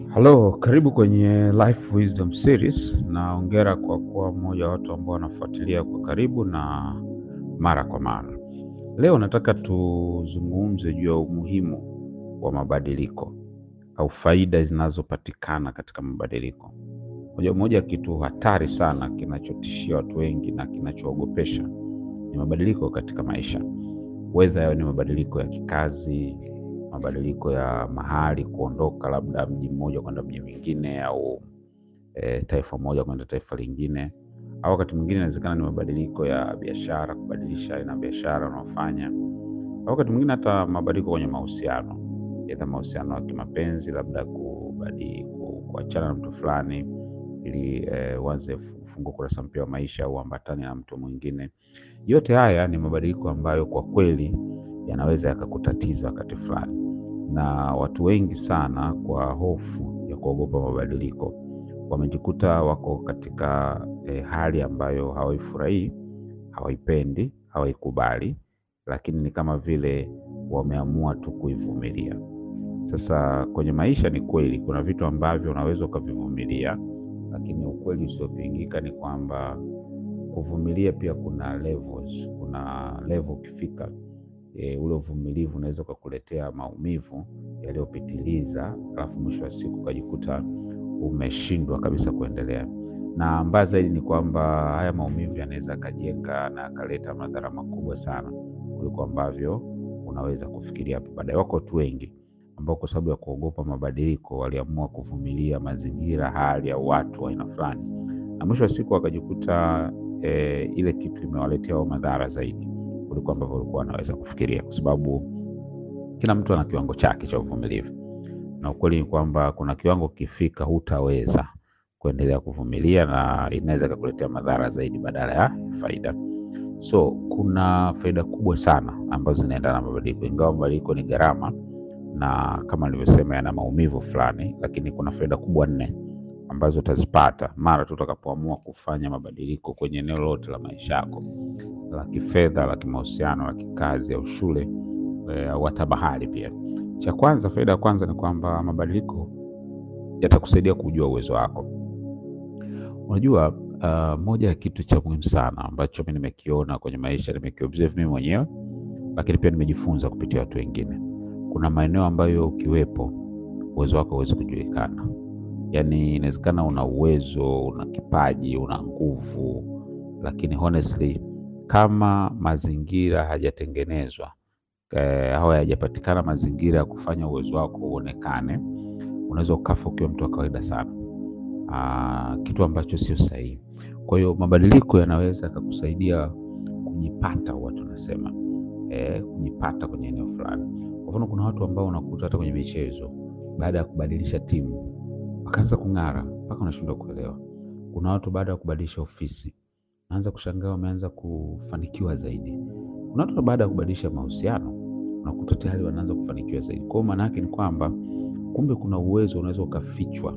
Halo, karibu kwenye Life Wisdom Series na hongera kwa kuwa mmoja wa watu ambao wanafuatilia kwa karibu na mara kwa mara. Leo nataka tuzungumze juu ya umuhimu wa mabadiliko au faida zinazopatikana katika mabadiliko. Moja moja ya kitu hatari sana kinachotishia watu wengi na kinachoogopesha ni mabadiliko katika maisha, wedha yawe ni mabadiliko ya kikazi, mabadiliko ya mahali, kuondoka labda mji mmoja kwenda mji mwingine, au e, taifa moja kwenda taifa lingine, au wakati mwingine inawezekana ni mabadiliko ya biashara, kubadilisha aina ya biashara unaofanya, au wakati mwingine hata mabadiliko kwenye mahusiano, aidha mahusiano ya kimapenzi, labda kubadi ku- kuachana na mtu fulani ili e, uanze ufungue kurasa mpya wa maisha au uambatane na mtu mwingine. Yote haya ni mabadiliko ambayo kwa kweli yanaweza yakakutatiza wakati fulani, na watu wengi sana kwa hofu ya kuogopa mabadiliko wamejikuta wako katika eh, hali ambayo hawaifurahii, hawaipendi, hawaikubali, lakini ni kama vile wameamua tu kuivumilia. Sasa kwenye maisha ni kweli kuna vitu ambavyo unaweza ukavivumilia, lakini ukweli usiopingika ni kwamba kuvumilia pia kuna levels. Kuna level ukifika e, ule uvumilivu unaweza ukakuletea maumivu yaliyopitiliza, alafu mwisho wa siku ukajikuta umeshindwa kabisa kuendelea. Na mbaya zaidi ni kwamba haya maumivu yanaweza akajenga na akaleta madhara makubwa sana kuliko ambavyo unaweza kufikiria hapo baadaye. Wako watu wengi ambao kwa sababu ya kuogopa mabadiliko waliamua kuvumilia mazingira, hali au watu wa aina fulani, na mwisho wa siku wakajikuta e, ile kitu imewaletea wao madhara zaidi kuliko ambavyo walikuwa wanaweza kufikiria, kwa sababu kila mtu ana kiwango chake cha uvumilivu, na ukweli ni kwamba kuna kiwango kifika hutaweza kuendelea kuvumilia na inaweza ikakuletea madhara zaidi badala ya faida. So kuna faida kubwa sana ambazo zinaendana na mabadiliko, ingawa mabadiliko ni gharama na kama nilivyosema yana maumivu fulani, lakini kuna faida kubwa nne ambazo utazipata mara tu utakapoamua kufanya mabadiliko kwenye eneo lote la maisha yako, la kifedha, la kimahusiano, la kikazi au shule eh, au hata mahali pia. Cha kwanza, faida ya kwanza ni kwamba mabadiliko yatakusaidia kujua uwezo wako. Unajua, uh, moja ya kitu cha muhimu sana ambacho mi nimekiona kwenye maisha, nimekiobserve mimi mwenyewe, lakini pia nimejifunza kupitia watu wengine. Kuna maeneo ambayo ukiwepo uwezo wako huwezi kujulikana. Yaani inawezekana una uwezo, una kipaji, una nguvu, lakini honestly kama mazingira hajatengenezwa eh, au hayajapatikana mazingira ya kufanya uwezo wako uonekane, unaweza ukafa ukiwa mtu wa kawaida sana. Aa, kitu ambacho sio sahihi. Kwa hiyo mabadiliko yanaweza yakakusaidia kujipata, huwa tunasema eh, kujipata kwenye eneo fulani. Kwa mfano, kuna watu ambao unakuta hata kwenye michezo, baada ya kubadilisha timu wakaanza kung'ara mpaka unashindwa kuelewa. Kuna watu baada ya kubadilisha ofisi naanza kushangaa wameanza kufanikiwa zaidi. Kuna watu baada ya kubadilisha mahusiano unakuta tayari wanaanza kufanikiwa zaidi. Kwa hiyo maana yake ni kwamba kumbe kuna uwezo unaweza ukafichwa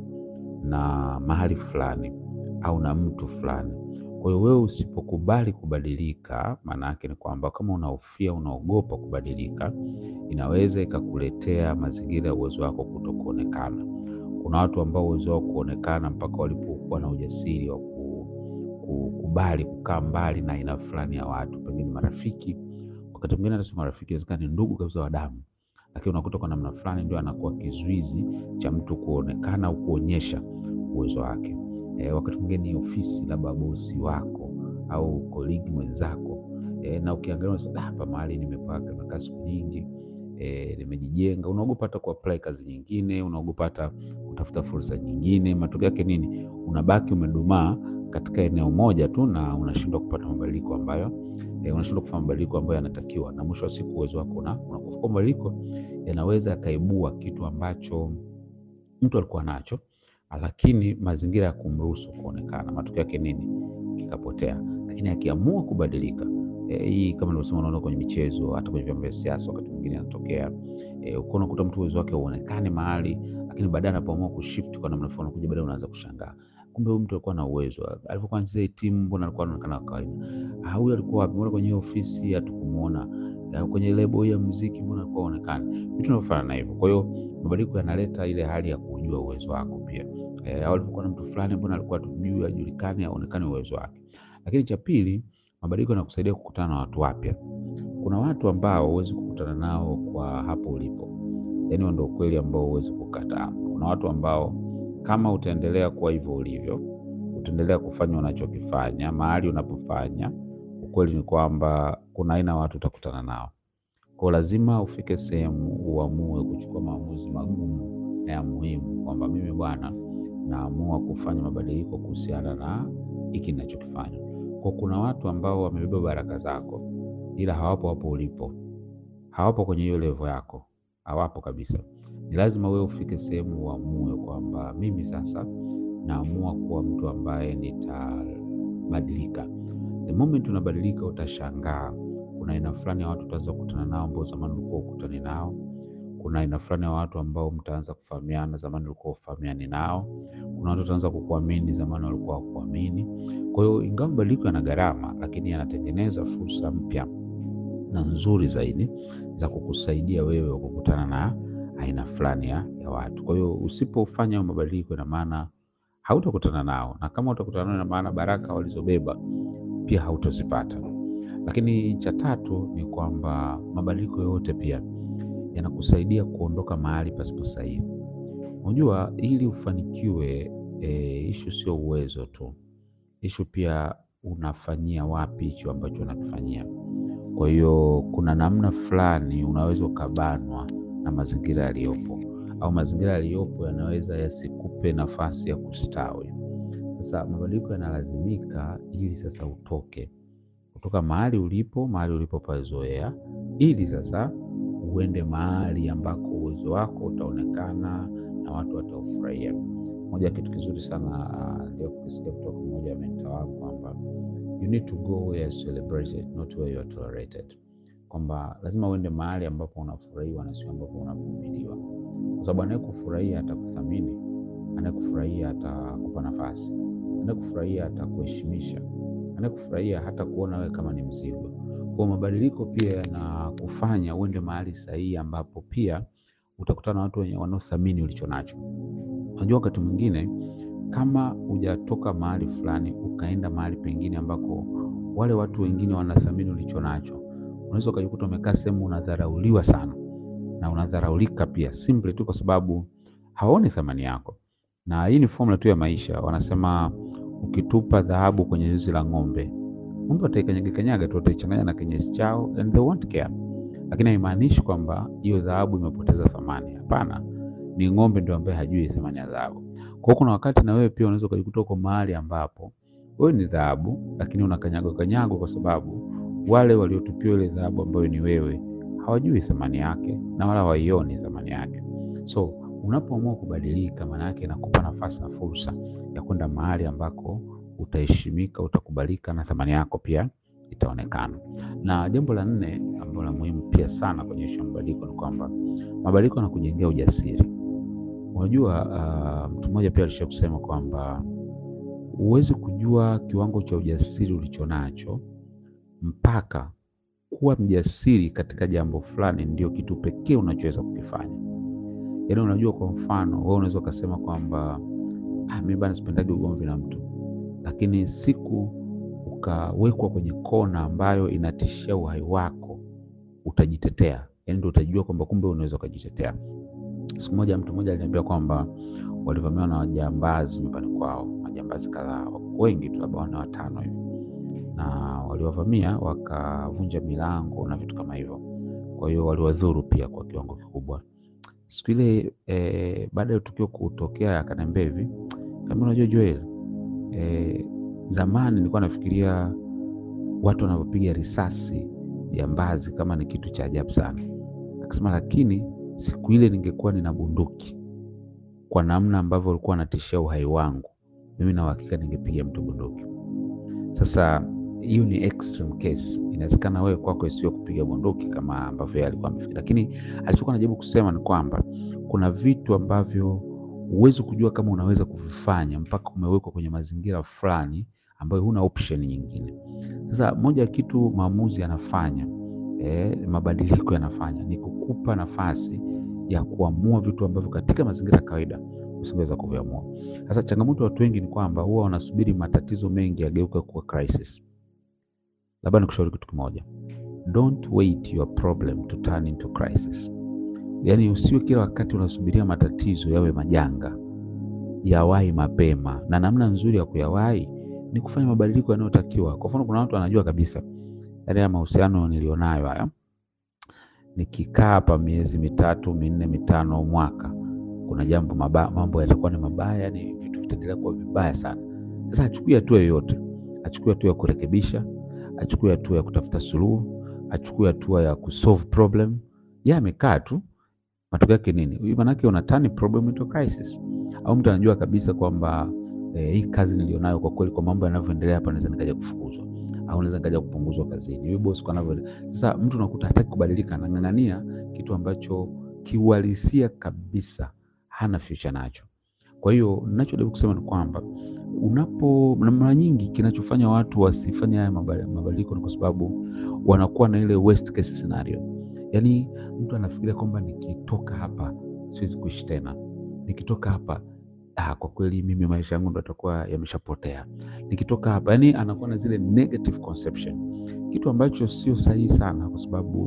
na mahali fulani au na mtu fulani. Kwa hiyo wewe usipokubali kubadilika, maana yake ni kwamba kama unahofia, unaogopa kubadilika, inaweza ikakuletea mazingira ya uwezo wako kuto kuonekana. Kuna watu ambao uwezo wao kuonekana mpaka walipokuwa na ujasiri wa ku- kukubali kukaa mbali na aina fulani ya watu, pengine marafiki. Wakati mwingine hata sio marafiki, inawezekana ni ndugu kabisa wa damu, lakini unakuta kwa namna fulani ndio anakuwa kizuizi cha mtu kuonekana au kuonyesha uwezo wake. E, wakati mwingine ni ofisi, labda bosi wako au koligi mwenzako e, na ukiangalia unasema "Ah, hapa mahali nimepaka nimekaa siku nyingi e, nimejijenga. Unaogopa hata kuapply kazi nyingine, unaogopa hata kutafuta fursa nyingine. Matokeo yake nini? Unabaki umedumaa katika eneo moja tu na unashindwa kupata mabadiliko ambayo e, unashindwa kufanya mabadiliko ambayo yanatakiwa, na mwisho wa siku uwezo wako una unakufa. Kwa mabadiliko yanaweza yakaibua kitu ambacho mtu alikuwa nacho lakini mazingira ya kumruhusu kuonekana, matokeo yake nini? Kikapotea. Lakini akiamua kubadilika e, hii kama nilivyosema, unaona kwenye michezo, hata kwenye vyama vya siasa, wakati mwingine anatokea e, uko unakuta mtu uwezo wake uonekane mahali, lakini baadaye anapoamua kushift kwa namna fulani, kuja baadaye unaanza kushangaa, kumbe huyu mtu alikuwa na uwezo. Alivyokuwa anacheza hii timu, mbona alikuwa anaonekana wa kawaida? Ah, huyu alikuwa wapi? Mbona kwenye hiyo ofisi hatukumuona Ya, kwenye lebo hii ya muziki mbona kwa onekane vitu vinavyofanana na hivyo. Kwa hiyo mabadiliko yanaleta ile hali ya kujua uwezo wako pia. Eh, au ulivyokuwa na mtu fulani mbona alikuwa tujui, ajulikane, aonekane uwezo wake. Lakini cha pili, mabadiliko yanakusaidia kukutana na watu wapya. Kuna watu ambao huwezi kukutana nao kwa hapo ulipo, yaani ndio ukweli ambao huwezi kukataa. Kuna watu ambao kama utaendelea kuwa hivyo ulivyo, utaendelea kufanya unachokifanya mahali unapofanya, ukweli ni kwamba kuna aina ya watu utakutana nao. Kwa lazima ufike sehemu uamue kuchukua maamuzi magumu na ya muhimu, kwamba mimi bwana, naamua kufanya mabadiliko kuhusiana na hiki ninachokifanya. Kwa kuna watu ambao wamebeba baraka zako, ila hawapo hapo ulipo, hawapo kwenye hiyo level yako, hawapo kabisa. Ni lazima wewe ufike sehemu uamue kwamba mimi sasa naamua kuwa mtu ambaye nitabadilika. The moment unabadilika, utashangaa kuna aina fulani ya watu utaanza kukutana nao ambao zamani ulikuwa ukutani nao. Kuna aina fulani ya watu ambao mtaanza kufahamiana, zamani ulikuwa ufahamiani nao. Kuna watu wataanza kukuamini, zamani walikuwa hawakuamini. Kwa hiyo ingawa mabadiliko yana gharama, lakini yanatengeneza fursa mpya na nzuri zaidi za kukusaidia wewe kukutana na aina fulani ya, ya watu. Kwa hiyo usipofanya hayo mabadiliko, ina maana hautakutana nao, na kama utakutana nao, ina maana baraka walizobeba pia hautozipata. Lakini cha tatu ni kwamba mabadiliko yote pia yanakusaidia kuondoka mahali pasipo sahihi. Unajua, ili ufanikiwe, e, ishu sio uwezo tu, ishu pia unafanyia wapi hicho ambacho unakifanyia. Kwa hiyo kuna namna fulani unaweza ukabanwa na mazingira yaliyopo, au mazingira yaliyopo yanaweza yasikupe nafasi ya kustawi. Sasa mabadiliko yanalazimika ili sasa utoke kutoka mahali ulipo, mahali ulipopazoea, ili sasa uende mahali ambako uwezo wako utaonekana na watu wataufurahia. Moja ya kitu kizuri sana ndio kukisikia kutoka mmoja wa mentor wangu kwamba you need to go where you're celebrated not where you are tolerated, kwamba lazima uende mahali ambapo unafurahiwa na sio ambapo unavumiliwa, kwa sababu anayekufurahia atakuthamini, anayekufurahia atakupa nafasi, anayekufurahia atakuheshimisha, anayekufurahia hata kuona wewe kama ni mzigo. Kwa mabadiliko pia yanakufanya uende mahali sahihi ambapo pia utakutana na watu wenye wanaothamini ulicho nacho. Unajua, wakati mwingine kama hujatoka mahali fulani ukaenda mahali pengine ambako wale watu wengine wanathamini ulicho nacho, unaweza ukajikuta umekaa sehemu unadharauliwa sana na unadharaulika pia, simply tu kwa sababu hawaoni thamani yako. Na hii ni formula tu ya maisha. Wanasema ukitupa dhahabu kwenye zizi la ng'ombe, ng'ombe wataikanyaga kanyaga tu, wataichanganya na kinyesi chao and they won't care. Lakini haimaanishi kwamba hiyo dhahabu imepoteza thamani. Hapana, ni ng'ombe ndio ambaye hajui thamani ya dhahabu. Kwa hiyo kuna wakati na wewe pia unaweza ukajikuta uko mahali ambapo wewe ni dhahabu, lakini unakanyagwa kanyagwa kwa sababu wale waliotupiwa ile dhahabu ambayo ni wewe hawajui thamani yake na wala hawaioni thamani yake. So unapoamua kubadilika, maana yake inakupa nafasi na fursa ya kwenda mahali ambako utaheshimika, utakubalika na thamani yako pia itaonekana. Na jambo la nne ambalo la muhimu pia sana kwenye ishu ya mabadiliko ni kwamba mabadiliko yanakujengea ujasiri. Unajua, uh, mtu mmoja pia alisha kusema kwamba huwezi kujua kiwango cha ujasiri ulicho nacho mpaka kuwa mjasiri katika jambo fulani ndio kitu pekee unachoweza kukifanya. Yaani, unajua, kwa mfano wewe unaweza ukasema kwamba ah, mimi bana sipendagi ugomvi na mtu, lakini siku ukawekwa kwenye kona ambayo inatishia uhai wako, utajitetea. Yaani ndio utajua kwamba kumbe unaweza ukajitetea. Siku moja mtu mmoja aliniambia kwamba walivamiwa na wajambazi nyumbani kwao, majambazi kadhaa, wengi tu, labda wana watano hivi, na waliwavamia wakavunja milango na vitu kama hivyo. Kwa hiyo waliwadhuru pia kwa kiwango kikubwa. Siku ile e, baada ya tukio kutokea, akaniambia hivi, kama unajua Joel, e, zamani nilikuwa nafikiria watu wanavyopiga risasi jambazi kama ni kitu cha ajabu sana. Akasema lakini siku ile ningekuwa nina bunduki kwa namna ambavyo walikuwa wanatishia uhai wangu, mimi na uhakika ningepiga mtu bunduki. Sasa hiyo ni extreme case, inawezekana wewe kwako isiwe kupiga bunduki kama ambavyo yeye alikuwa amefikiria, lakini alichokuwa anajaribu kusema ni kwamba kuna vitu ambavyo huwezi kujua kama unaweza kuvifanya mpaka umewekwa kwenye mazingira fulani ambayo huna option nyingine. Sasa moja ya kitu maamuzi anafanya eh, mabadiliko yanafanya ni kukupa nafasi ya kuamua vitu ambavyo katika mazingira ya kawaida usingeweza kuviamua. Sasa changamoto ya watu wengi ni kwamba huwa wanasubiri matatizo mengi yageuke kuwa crisis. Labda nikushauri kitu kimoja, don't wait your problem to turn into crisis. Yaani usiwe kila wakati unasubiria matatizo yawe majanga, yawahi mapema, na namna nzuri ya kuyawahi ni kufanya mabadiliko yanayotakiwa. Kwa mfano, kuna watu wanajua kabisa, yaani ya mahusiano nilionayo haya, nikikaa hapa miezi mitatu minne mitano mwaka, kuna jambo mabaya, mambo yatakuwa ni mabaya, yani vitu vitaendelea kuwa vibaya sana. Sasa achukue hatua yoyote, achukue hatua ya kurekebisha, achukue hatua ya kutafuta suluhu, achukue hatua ya kusolve problem. Yeye amekaa tu, matokeo yake nini? Huyu manake una turn problem into crisis. Au mtu anajua kabisa kwamba eh, hii kazi nilionayo kwa kweli, kwa mambo yanavyoendelea hapa, naweza nikaja kufukuzwa au naweza nikaja kupunguzwa kazini. Huyu boss kwa anavyo sasa, mtu unakuta hataki kubadilika, anang'ang'ania kitu ambacho kiuhalisia kabisa hana future nacho. Kwa hiyo ninachojaribu kusema ni kwamba unapo, na mara nyingi kinachofanya watu wasifanye haya mabali- mabadiliko ni kwa sababu wanakuwa na ile worst case scenario. Yaani mtu anafikiria kwamba nikitoka hapa siwezi kuishi tena, nikitoka hapa ah, kwa kweli mimi maisha yangu ndo yatakuwa yameshapotea, nikitoka hapa. Yani anakuwa na zile negative conception, kitu ambacho sio sahihi sana, kwa sababu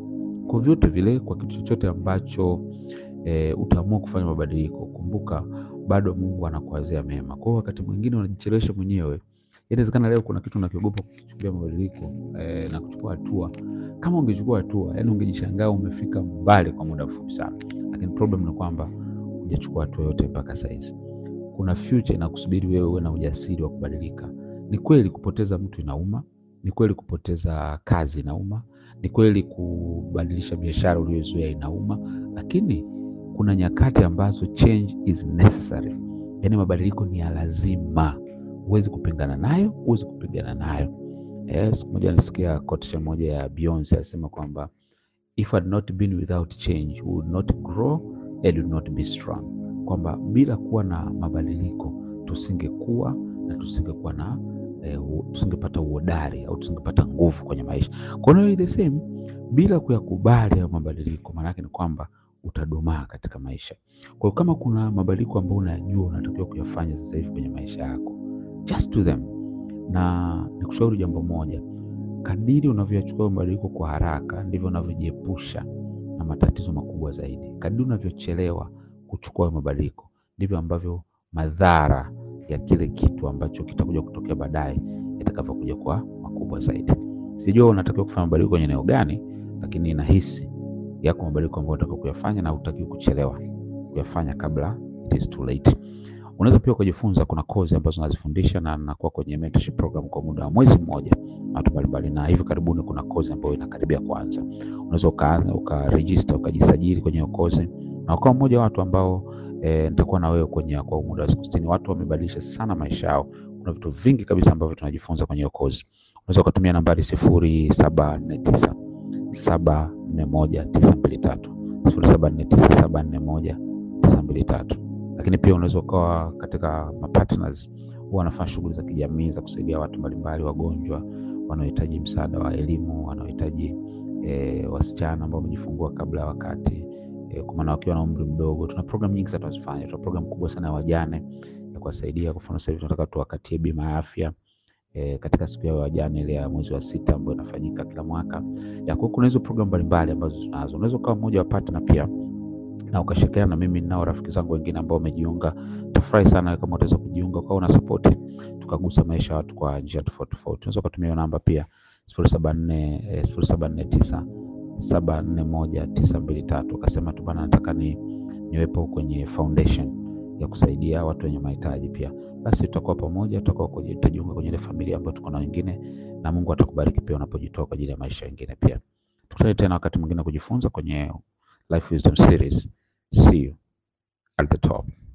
kwa vyote vile, kwa kitu chochote ambacho e, utaamua kufanya mabadiliko, kumbuka bado Mungu anakuwazia mema. Kwa hiyo wakati mwingine unajichelewesha mwenyewe. Inawezekana leo kuna kitu unakiogopa kuchukulia mabadiliko e, na kuchukua hatua. Kama ungechukua hatua, yani ungejishangaa umefika mbali kwa muda mfupi sana, lakini problem ni kwamba hujachukua hatua yote mpaka saizi. Kuna future inakusubiri wewe uwe na ujasiri wa kubadilika. Ni kweli kupoteza mtu inauma, ni kweli kupoteza kazi inauma, ni kweli kubadilisha biashara uliyozoea inauma, lakini kuna nyakati ambazo change is necessary, yaani mabadiliko ni ya lazima. Huwezi kupingana nayo, huwezi kupigana nayo. Eh, siku moja nilisikia quotation moja ya Beyonce alisema kwamba if had not been without change we would not grow and would not be strong, kwamba bila kuwa na mabadiliko tusingekuwa na tusingekuwa na eh, u- tusingepata uhodari au tusingepata nguvu kwenye maisha. Kwa hiyo the same, bila kuyakubali hayo mabadiliko, maana yake ni kwamba utadumaa katika maisha. Kwa hiyo kama kuna mabadiliko ambayo unayajua unatakiwa kuyafanya sasa hivi kwenye maisha yako, just do them. Na nikushauri jambo moja, kadiri unavyoyachukua mabadiliko kwa haraka ndivyo unavyojiepusha na matatizo makubwa zaidi. Kadiri unavyochelewa kuchukua hayo mabadiliko ndivyo ambavyo madhara ya kile kitu ambacho kitakuja kutokea baadaye yatakavyokuja kuwa makubwa zaidi. Sijua unatakiwa kufanya mabadiliko kwenye eneo gani, lakini nahisi yako mabadiliko ambayo unatakiwa kuyafanya na hutakiwi kuchelewa kuyafanya kabla it is too late. Unaweza pia kujifunza, kuna kozi ambazo nazifundisha na nakuwa kwenye mentorship program kwa muda wa mwezi mmoja na watu mbalimbali, na hivi karibuni kuna kozi ambayo inakaribia kuanza. Unaweza ukaanza ukaregister ukajisajili kwenye hiyo kozi na ukawa mmoja wa watu ambao e, nitakuwa na wewe kwenye kwa muda wa siku sitini. Watu wamebadilisha sana maisha yao. Kuna vitu vingi kabisa ambavyo tunajifunza kwenye hiyo kozi. Unaweza ukatumia nambari sifuri saba nne tisa saba nne moja tisa mbili tatu sifuri saba nne tisa saba nne moja tisa mbili tatu lakini pia unaweza ukawa katika mapartners huwa wanafanya shughuli za kijamii za kusaidia watu mbalimbali, wagonjwa wanaohitaji msaada wa elimu, wanaohitaji e, wasichana ambao wamejifungua kabla ya wakati e, kwa maana wakiwa na umri mdogo. Tuna program nyingi sana tunazifanya. Tuna program kubwa sana ya wajane ya kuwasaidia. Kwa mfano sasa hivi tunataka tuwakatie bima ya afya e, katika siku ya wajane ile ya mwezi wa sita ambayo inafanyika kila mwaka. Ya kwa kuna hizo program mbalimbali ambazo tunazo. Unaweza ukawa mmoja wa partner pia na ukashirikiana na mimi nao rafiki zangu wengine ambao wamejiunga. Tafurahi sana kama utaweza kujiunga ukawa una support, tukagusa maisha ya watu kwa njia tofauti tofauti. Unaweza ukatumia hiyo namba pia sifuri saba nne sifuri saba nne tisa saba nne moja tisa mbili tatu ukasema tu bana, nataka ni niwepo kwenye foundation ya kusaidia watu wenye mahitaji pia, basi tutakuwa pamoja, tutakuwa kwenye tutajiunga kwenye ile familia ambayo tuko na wengine, na Mungu atakubariki pia unapojitoa kwa ajili ya maisha wengine pia. Tukutane tena wakati mwingine kujifunza kwenye Life Wisdom Series. See you at the top.